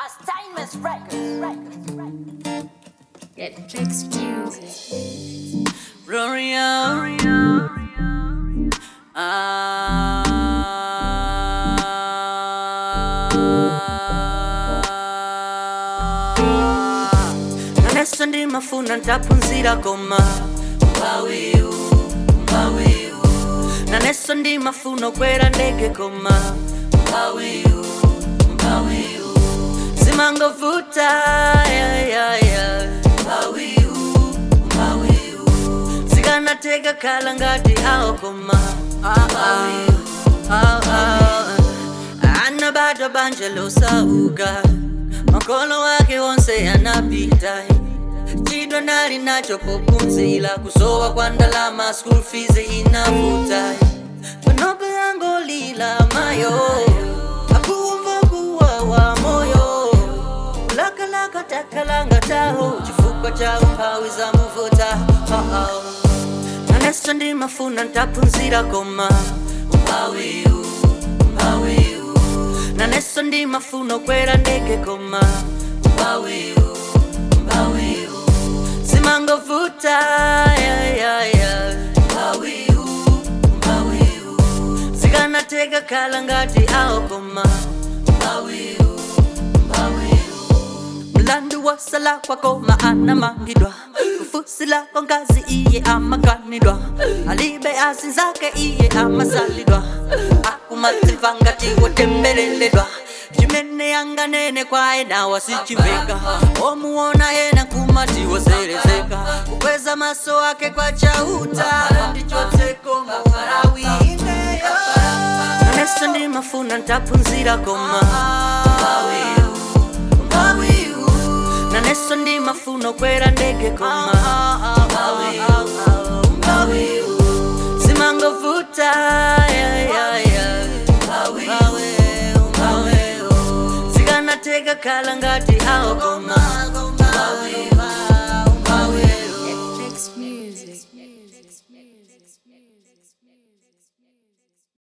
Steinmetz Records. Records. Records. Get tricks music. Rorio. Ah. naneso ndimafuna ntaphunzira koma mbawiu mbawiu naneso ndimafuna okwera ndege koma mbawiu mbawiu zimangovuta yeah, yeah, yeah. mbawiu mbawiu zikanateka khala ngati awo koma ah, ah, ah, ah. anabadwa banja losauka makolo wake wonse anapita chidwa nali nacho pophunzira kusowa kwa ndalama school fees inavuta panope angolila mayo akumva kuwawa moyo lakalaka takalanga taho chifukwa cha umphawi za muvuta oh -oh. naneso ndimafuna ntaphunzira koma umphawiu umphawiu naneso ndimafuna okwera ndege koma umphawiu umphawiu zimangovuta yeah, yeah, yeah. umphawiu umphawiu zikanateka khala ngati awo koma umphawiu umphawiu mlandu wasala kwako maana mangidwa kufusila kwa ngazi iye amakanidwa alibe asi zake iye amasalidwa akumatimvangati wotembeleledwa chimene yanganene kwaye nawa sichimveka omuona yena kumati woserezeka kukweza maso ake kwa chauta ndichotseko mawarawineyo naneso ndimafuna ntaphunzira koma Mawiu, mawiu. naneso ndimafuna okwera ndege koma Mawiu, mawiu. zimangovuta yeah, yeah, yeah. Mawiu, mawiu. zikanateka khala ngati awo koma